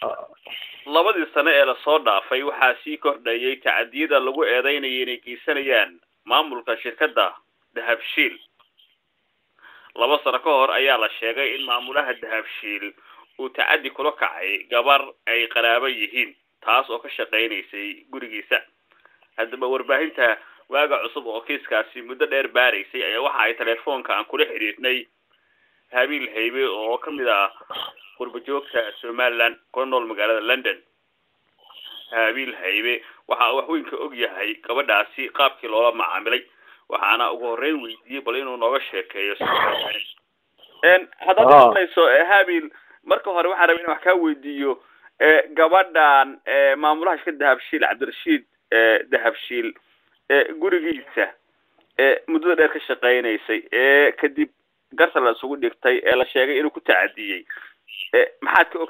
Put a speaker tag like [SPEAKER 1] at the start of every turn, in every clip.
[SPEAKER 1] labadii sano ee lasoo dhaafay waxaa sii kordhayay tacadiyada lagu eedeynaya inay geysanayaan maamulka shirkadda dahabshiil laba sano ka hor ayaa la sheegay in maamulaha dahabshiil uu tacaddi kula kacay gabar ay qaraabo yihiin taas oo ka shaqaynaysay gurigiisa haddaba warbaahinta waaga cusub oo kiiskaasi muddo dheer baaraysay ayaa waxa ay telefoonka aan kula xidhiidhnay habiil haybe oo kamid ah qurbajoogta somaliland kuna nool magaalada london habiil haybe waxa uu waxweyn ka og yahay gabadhaasi qaabkii loola macaamilay waxaana ugu horreyn weydiiyey bal inuu nooga sheekeeyo haddaad maqlayso habil marka hore waxaan rabay in wax kaa weydiiyo gabadhan maamulaha shirka dahabshiil cabdirashiid dahabshiil gurigiisa muddada dheer ka shaqaynaysay kadib garta la isugu dhigtay ee la sheegay inuu ku tacadiyey maxaad ka og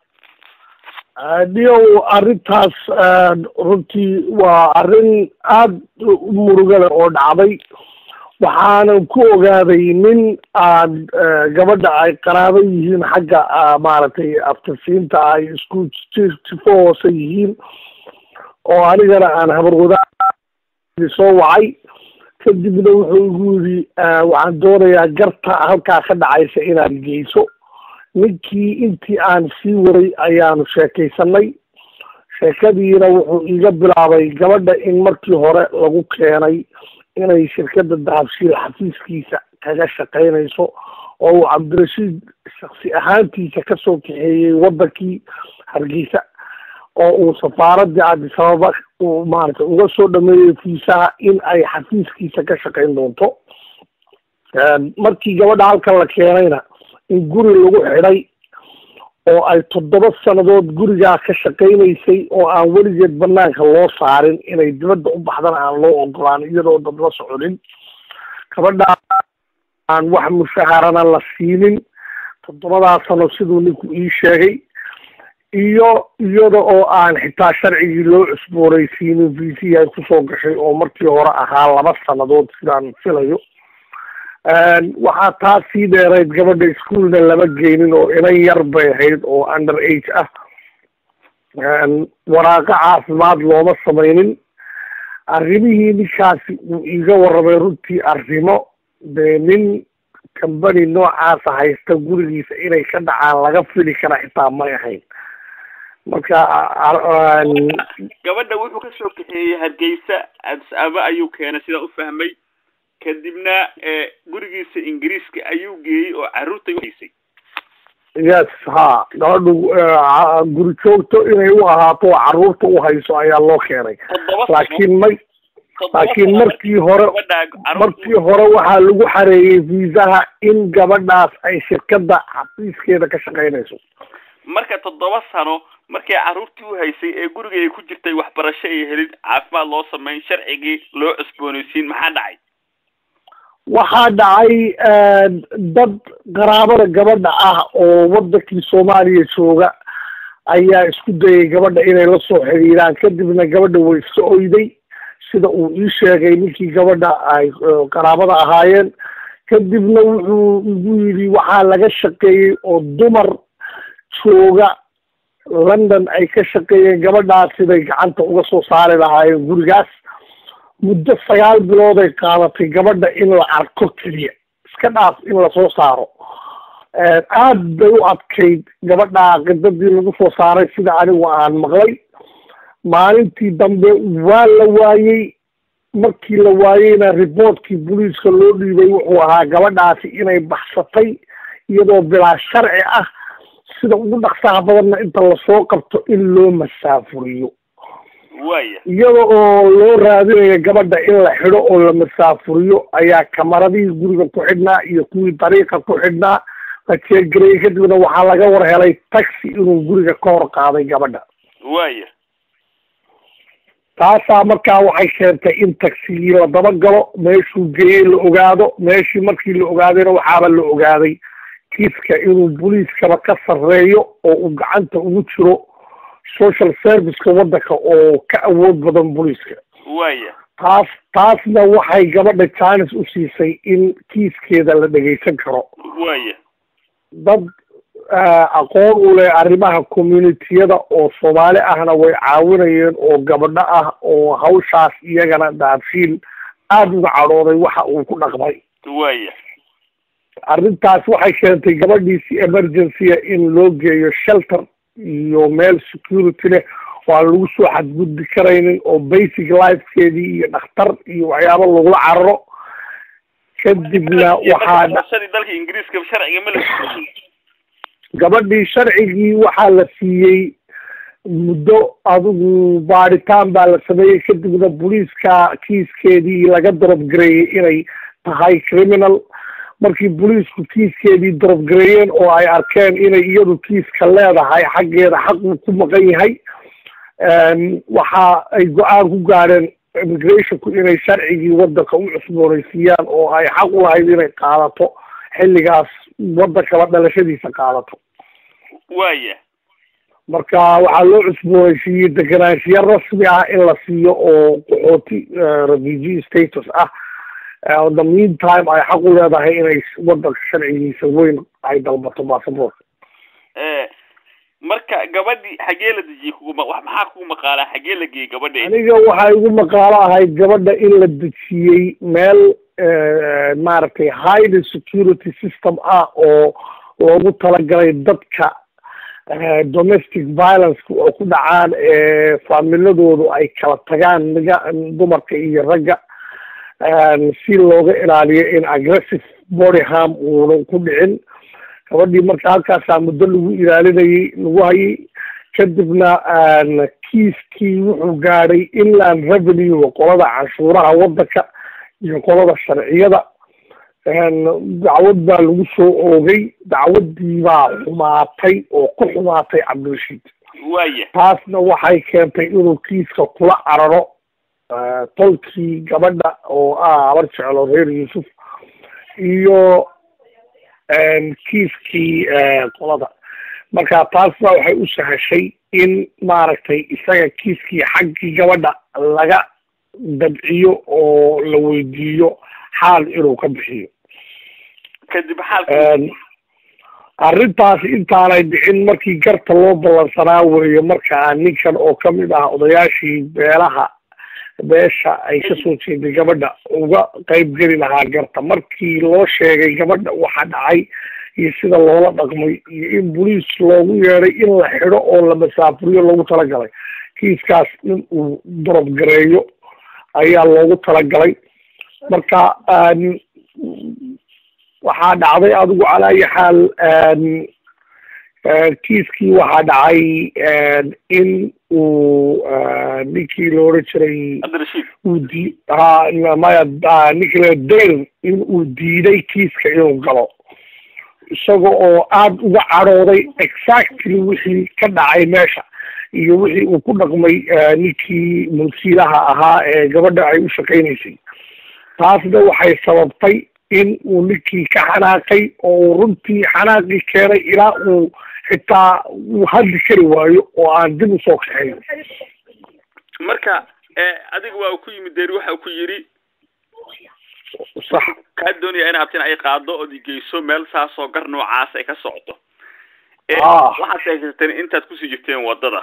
[SPEAKER 1] tahay
[SPEAKER 2] dhiyow arrintaas runtii waa arrin aada u murugale oo dhacday waxaanan ku ogaaday nin aan gabadha ay qaraabo yihiin xagga maaragtay aftasiinta ay isku sifo hoose yihiin oo anigana aan habarwadaa soo wacay kadibna wuxuu igu yidhi waxaan doonayaa garta halkaa ka dhacaysa inaad geyso ninkii intii aan sii waray ayaanu sheekaysanay sheekadiina wuxuu iga bilaabay gabadha in markii hore lagu keenay inay shirkadda dahabshiil xafiiskiisa kaga shaqaynayso oo uu cabdirashiid shaksi ahaantiisa kasoo kaxeeyey waddankii hargeysa oo uu safaaradii cabdisababa uu maaragtay uga soo dhameeyey fiisaha in ay xafiiskiisa ka shaqayn doonto markii gabadha halkan la keenayna in guri lagu xidhay oo ay toddoba sannadood gurigaa ka shaqaynaysay oo aan weligeed banaanka loo saarin inay dibadda u baxdana aan loo ogolaan iyadoo dad la soconin gabadha aan wax mushaharana la siinin toddobadaa sano siduu ninku ii sheegay iyo iyada oo aan xitaa sharcigii loo cusboonaysiinin viisihii ay kusoo gashay oo markii hore ahaa laba sannadood sidaan filayo waxaa taa sii dheerayd gabadha ischoolna lama geynin oo inan yar bay ahayd oo under age ah waraaqo caafimaad looma samaynin arrimihii ninkaasi uu iiga warramay runtii arrimo dee nin kambani noocaasa haysta gurigiisa inay ka dhacaan laga fili kara xitaa may ahayn marka
[SPEAKER 1] gabadha wuxuu kasoo kaxeeyey hargeysa adis-aba ayuu keenay sidaan u fahmay kadibna gurigiisa ingiriiska ayuu geeyey oo carruurtay uhaysay
[SPEAKER 2] yes ha gabadhu guri joogto inay u ahaato oo carruurta u hayso ayaa loo keenay laakiin may laakiin markii hore markii hore waxaa lagu xareeyey viisaha in gabadhaas ay shirkadda xafiiskeeda ka shaqaynayso
[SPEAKER 1] marka toddoba sano markay carruurtii u haysay ee guriga ay ku jirtay waxbarasho ay helin caafimaad loo sameyn sharcigii loo cusboonaysiin maxaa dhacay
[SPEAKER 2] waxaa dhacay dad qaraabada gabadha ah oo waddankii soomaaliya jooga ayaa isku dayay gabadha inay la soo xiriiraan kadibna gabadha way iska oyday sida uu ii sheegay ninkii gabadha ay qaraabada ahaayeen kadibna wuxuu igu yidhi waxaa laga shaqeeyey oo dumar jooga london ay ka shaqeeyeen gabadhaas siday gacanta uga soo saari lahaayeen gurigaas muddo sagaal bilood ay qaadatay gabadha in la arko keliya iska dhaaf in lasoo saaro aad bay u adkayd gabadha qidadii lagu soo saaray sida anigu aan maqlay maalintii dambe waa la waayey markii la waayeyna reportkii booliiska loo dhiibay wuxuu ahaa gabadhaasi inay baxsatay iyadoo bilaa sharci ah sida ugu dhaqsaha badanna inta lasoo qabto in loo masaafuriyo
[SPEAKER 1] waya
[SPEAKER 2] iyada oo loo raadinayo gabadha in la xidho oo la masaafuriyo ayaa kamaradihii guriga ku xidhnaa iyo kuwii dariiqa ku xidhnaa la jeegareyey kadibna waxaa laga war helay taxi inuu guriga ka hor qaaday gabadha
[SPEAKER 1] waya
[SPEAKER 2] taasaa markaa waxay keentay in taxigii la dabagalo meeshuu geeyey la ogaado meeshii markii la ogaadayna waxaaba la ogaaday kiiska inuu booliiskaba ka sarreeyo oo uu gacanta ugu jiro social serviceka waddanka oo ka awood badan booliiska
[SPEAKER 1] waya
[SPEAKER 2] taas taasna waxay gabadha jaanis u siisay in kiiskeeda la dhegaysan karo
[SPEAKER 1] waya
[SPEAKER 2] dad aqoon u leh arrimaha communitiyada oo soomaali ahna way caawinayeen oo gabadho ah oo hawshaas iyagana daabshiil aada uga cadhooday waxa uu ku dhaqmay
[SPEAKER 1] waya
[SPEAKER 2] arrintaas waxay keentay gabadhiisi emergencya in loo geeyo shelter iyo meel security leh oo aan lagu soo xadgudbi karaynin oo basic lifekeedii iyo dhakhtar iyo waxyaabo lagula cararo kadibna waxaa
[SPEAKER 1] dalka ingiriiska sharciga ma la
[SPEAKER 2] gabadhii sharcigii waxaa la siiyey muddo adigu baadhitaan baa la sameeyey kadibna booliiska kiiskeedii laga darobgareeyey inay tahay criminal markii booliisku kiiskeedii darobgareeyeen oo ay arkeen inay iyadu kiiska leedahay xaggeeda xaq uu ku maqan yahay waxa ay go-aan ku gaadheen immigrationku inay sharcigii wadanka u cusboonaysiiyaan oo ay xaq u lahayd inay qaadato xilligaas wadankaba dhalashadiisa qaadato
[SPEAKER 1] waya
[SPEAKER 2] marka waxaa loo cusboonaysiiyey deganaanshiyo rasmi ah in la siiyo oo qaxooti refugee status ah the meantime ay xaq u leedahay inay wadanka sharcigiisa weyn ay dalbato basaboorka
[SPEAKER 1] marka gabadhii xagee la dejiyey kuguma wax maxaa kugu maqaalaa xagee la geeyey gabadha
[SPEAKER 2] aniga waxaa igu maqaalo ahayd gabadha in la dejiyey meel maaragtay highly security system ah oo loogu talagalay dadka domestic violence oo ku dhacaan ee faamiladoodu ay kala tagaan niga dumarka iyo ragga si looga ilaaliyo in aggressive body harm uunan ku dhicin gabadhii marka halkaasaa muddo lagu ilaalinayay lagu hayay kadibna kiiskii wuxuu gaadhay inland revenue qolada canshuuraha wadanka iyo qolada sharciyada dacwad baa lagu soo oogay dacwadii baa xumaatay oo ku xumaatay cabdirashiid
[SPEAKER 1] waya
[SPEAKER 2] taasna waxay keentay inuu kiiska kula cararo tolkii gabadha oo ah habar jeclo reer yuusuf iyo kiiskii qolada marka taasna waxay u sahashay in maaragtay isaga kiiskii xaggii gabadha laga dabciyo oo la weydiiyo xaal inuu ka bixiyo
[SPEAKER 1] kadib xaalka
[SPEAKER 2] arrintaas intaanay dhicin markii garta loo ballansanaa weeye markaa ninkan oo kamid ah odayaashii beelaha beesha ay kasoo jeeday gabadha uga qayb geli lahaa garta markii loo sheegay gabadha waxa dhacay iyo sida loola dhaqmay iyo in boliis loogu yeeday in la xidho oo la masaafuriyo loogu talagalay kiiskaas in uu dorob gareeyo ayaa loogu talagalay marka waxaa dhacday adigu calaa ayi xaal kiiskii waxaa dhacay in uu ninkii la odhan jiray
[SPEAKER 1] cabdirashiid
[SPEAKER 2] uu di ha maya ninkii la dayr in uu diiday kiiska inuu galo isaga oo aada uga cadhooday exactly wixii ka dhacay meesha iyo wixii uu ku dhaqmay ninkii mulkiilaha ahaa ee gabadha ay u shaqaynaysay taasna waxay sababtay in uu ninkii ka xanaaqay oo uu runtii xanaaqii keenay ilaa uu xitaa uu hadli kari waayo oo aan dib usoo kaxayn
[SPEAKER 1] marka adiga waa uu ku yimid deeri waxa uu ku yidhi
[SPEAKER 2] sax
[SPEAKER 1] kaa doonaya in abtin ay qaado ood igeyso meel saasoo gar noocaas ay ka socoto
[SPEAKER 2] Ah.
[SPEAKER 1] waxaad sheegsateen intaad kusii jirteen wadada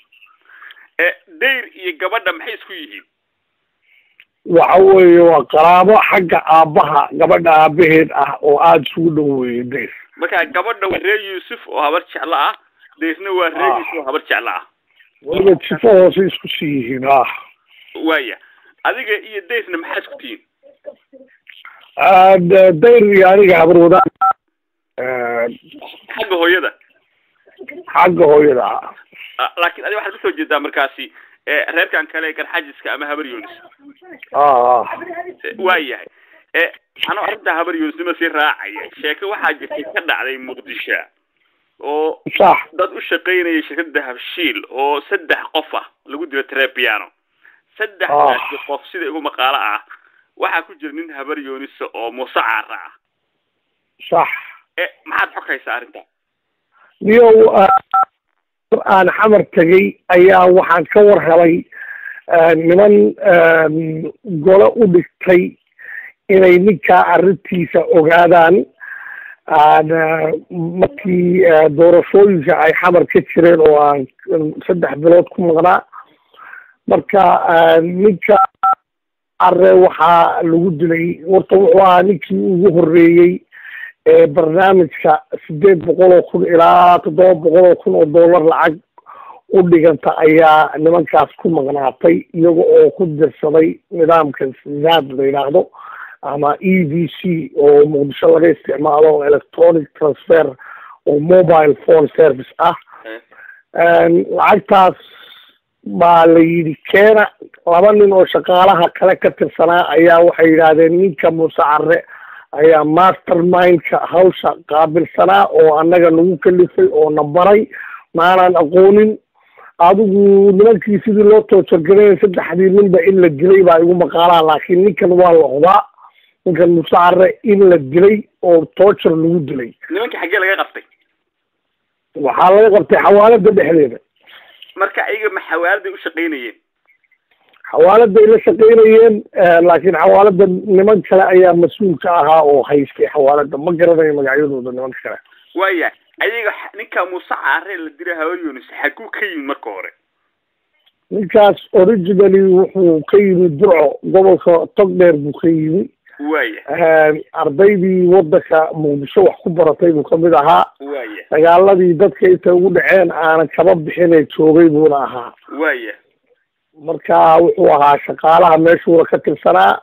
[SPEAKER 1] dayr iyo gabadha maxay isku yihiin
[SPEAKER 2] waxa weeye waa qaraabo xagga aabbaha gabadha aabaheed ah oo aada isugu dhow weeye deys
[SPEAKER 1] marka gabadha waa reer yuusuf oo habar jeclo ah dayrna waa reer
[SPEAKER 2] Ah.
[SPEAKER 1] yuusuf oo habar jeclo ah
[SPEAKER 2] weliba sifo hoose isku sii yihiin ah
[SPEAKER 1] waaya adiga iyo dayrna maxaa isku tihiin
[SPEAKER 2] Ah, de- dayr iyo aniga habar wadaag Ah,
[SPEAKER 1] xagga hooyada
[SPEAKER 2] xagga hooyada ah
[SPEAKER 1] Ah, laakiin adiga waxaad kasoo jeedaa markaasi eh, reerkan kale garxajiska ama habar yunis
[SPEAKER 2] ah ah
[SPEAKER 1] waa yahay e anoo arrintaa habar yunisnimo sii raacaya sheeko waxaa jirtay ka dhacday muqdisho oo
[SPEAKER 2] sax
[SPEAKER 1] dad u shaqaynayay shirkada habshiil oo saddex qof ah lagu dilo trepiano saddexdaasi qof sida igu maqaalo ah waxaa ku jira nin habar yuunisa oo muuse caara ah
[SPEAKER 2] sax
[SPEAKER 1] e maxaad xog haysaa arrinta
[SPEAKER 2] niyow ah, mar aan xamar tegay ayaa waxaan ka war helay ah, niman ah, gole u dhigtay inay ninkaa arrintiisa ogaadaan markii doorashooyinka ay xamar ka jireen oo aan saddex bilood ku maqnaa marka ninka are waxaa lagu dilay horta wuxuu ahaa ninkii ugu horreeyey ee barnaamijka sideed boqol oo kun ilaa toddoba boqol oo kun oo dollar lacag u dhiganta ayaa nimankaas ku maqnaatay iyaga oo ku dirsaday nidaamka zaad la yidhaahdo ama e v c oo muqdisho laga isticmaalo electronic transfer oo mobile phone service ah lacagtaas baa la yidhi keena laba nin oo shaqaalaha kale ka tirsanaa ayaa waxay yidhaahdeen ninka muuse care ayaa master mindka hawsha qaabilsanaa oo annaga nagu kalifay oo na baray maanaan aqoonin adigu nimankii sidii loo toojargalayay saddexdii ninba in la dilay baa igu maqaalaa laakiin ninkan waa la odaa ninkan muuse care in la dilay oo toojar lagu dilay
[SPEAKER 1] nimankii xaggee laga qabtay
[SPEAKER 2] waxaa laga qabtay xawaalada dhexdeeda
[SPEAKER 1] marka ayaga ma xawaaladay u shaqaynayeen
[SPEAKER 2] xawaaladay la shaqaynayeen laakiin xawaalada niman kale ayaa mas-uul ka ahaa oo haystay xawaalada ma garanayo magacyadooda nimanka kale
[SPEAKER 1] waya ayaga ninka muuse care la dira hawayonis xaguu ka yimid marka hore
[SPEAKER 2] ninkaas originally wuxuu ka yimid burco gobolka togdheer buu ka yimi
[SPEAKER 1] waya
[SPEAKER 2] ardaydii wadanka muqdisho wax ku baratay buu kamid ahaa
[SPEAKER 1] waya
[SPEAKER 2] dagaaladii dadka intay ugu dhaceen aanan kaba bixinay joogay buuna ahaa
[SPEAKER 1] waya
[SPEAKER 2] marka wuxuu ahaa shaqaalaha meeshuuna ka tirsanaa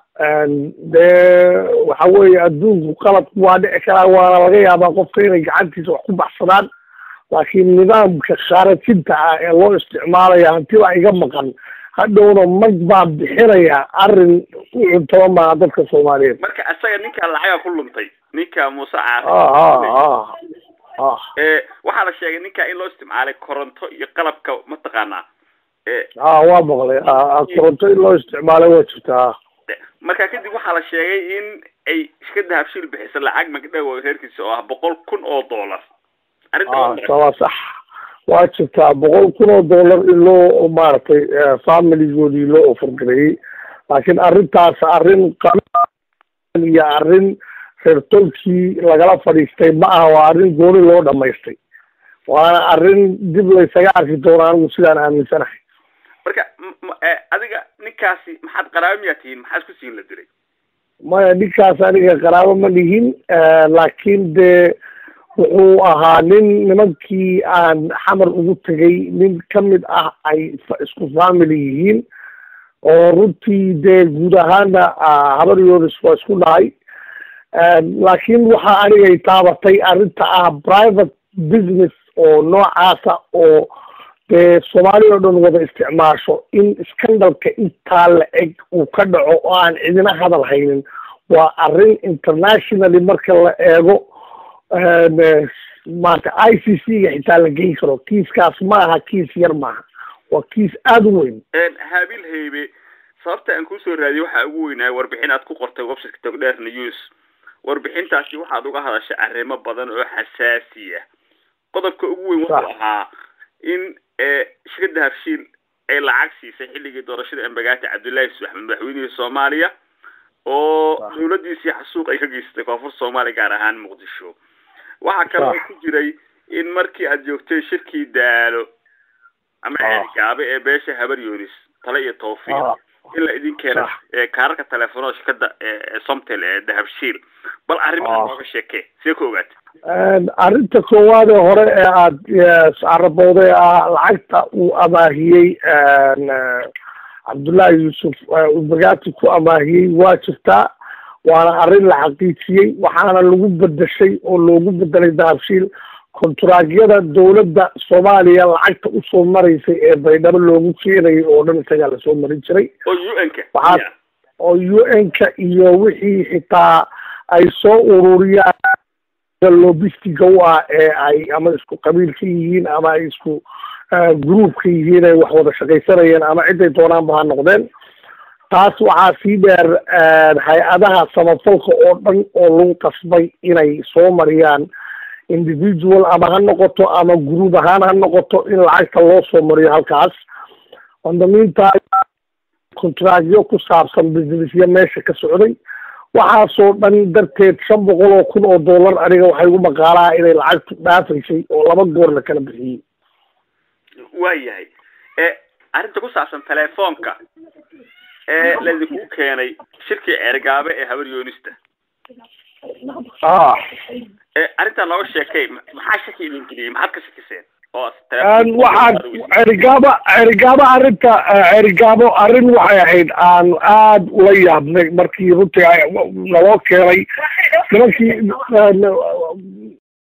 [SPEAKER 2] dee waxa weeye adduunku qalad waa dhici karaa waana laga yaabaa qofka inay gacantiisa wax ku baxsadaan laakiin nidaamka khaarajinta ah ee loo isticmaalaya hantibaa iga maqan hadhowna mag baan bixinaya arrin u cuntaba maaha dadka soomaaliyeed
[SPEAKER 1] marka isaga ninka lacaga ku luntay ninka muuse care
[SPEAKER 2] ah ah
[SPEAKER 1] waxaa la sheegay ninka in loo isticmaalay koronto iyo qalabka mataqaanaa
[SPEAKER 2] ah waa maqlay koronto in loo isticmaalay waa jirtaa
[SPEAKER 1] marka kadib waxaa la sheegay in ay shirkada habshiil bixisa lacag magdhow reerkiisa oo ah boqol kun oo dollar arrinta
[SPEAKER 2] waa sax waa jirtaa boqol kun oo dollar in loo maaragtay familigoodii loo ofargareeyey laakiin arrintaas arrin iyo arrin reer tolkii lagala fadhiistay ma aha waa arrin gooni loo dhamaystay waana arrin dib laysaga arki doona anigu sidaan aaminsanahay
[SPEAKER 1] marka adiga ninkaasi maxaad qaraabo miyaa tihiin maxaa isku siin la diray
[SPEAKER 2] maya ninkaas aniga qaraabo ma lihin laakiin dee wuxuu ahaa nin nimankii aan xamar ugu tegay nin kamid ah ay isku family yihiin oo runtii dee guud ahaana habaryoodas waa isku dhahay laakiin waxaa anigay taabatay arrinta ah private business oo noocaasa oo dee soomaaliya o dhan wada isticmaasho in scandalka intaa la eg uu ka dhaco oo aan cidina hadal haynin waa arrin internationally marka la eego maarata i c c ga xitaa la geyn karo kiiskaas ma aha kiis yar maaha waa kiis aada u weyn
[SPEAKER 1] haabil haybe sababta aan kusoo raadiyay waxaa ugu weynaa warbixin aad ku qortay websiteka togdheer news warbixintaasi waxaad uga hadashay arrimo badan oo xasaasi ah qodobka ugu weyn wuxuu ahaa in shirkada habshiil ay lacag siisay xilligii doorashada embagaati cabdullaahi yusuf axmed madaxweynihii soomaaliya oo dawladiisii xasuuq ay ka geysatay koonfur soomaaliya gaar ahaan muqdisho waxaa kaloo ku jiray in markii aad joogtay shirkii daalo ama ceelgaabe ee beesha habar yunis tale iyo tawfiiq in la idin keena kaararka telefoonada shirkada somtel ee dahabshiil bal arrimaha nooga sheekee see ku ogaatay
[SPEAKER 2] arrinta koowaad ee hore ee aada carabowday ah lacagta uu amaahiyey cabdullaahi yuusuf ubagaati ku amaahiyey waa jirtaa waana arrin la xaqiijiyey waxaana lagu bedeshay oo loogu bedelay dahabshiil konturaagyada dawladda soomaaliya lacagta usoo maraysay ee baydhabo loogu keenayay oo dhan isagaa lasoo marin jiray
[SPEAKER 1] oo u n ka
[SPEAKER 2] waxaa oo u n ka iyo wixii xitaa ay soo ururiyaan lobistiga u ah ee ay ama isku qabiil ka yihiin ama ay isku group ka yihiin ay wax wada shaqaysanayeen ama ciday doonaanba ha noqdeen taas waxaa sii dheer hay-adaha samafalka oo dhan oo lagu qasbay inay soo mariyaan individual ama ha noqoto ama group ahaan ha noqoto in lacagta loo soo mariyo halkaas ondamiinta contractyo ku saabsan businessya meesha ka socday waxaasoo dhan darteed shan boqol oo kun oo dollar aniga waxay igu maqaalaha inay lacagtu dhaafaysay oo laba goor la kala bixiyey
[SPEAKER 1] waayahay e arrinta ku saabsan telefoonka ee laydinku keenay shirkii ceergaabe ee habar yoonista
[SPEAKER 2] ah
[SPEAKER 1] e arrintaa nooga sheekay maxaa shaki idin geliyey maxaad ka shakiseen oo
[SPEAKER 2] waxaan cerigaabo cerigaabo arrinta cerigaabo arrin waxay ahayd aan aada ula yaabnay markii runtii naloo keenay nimankii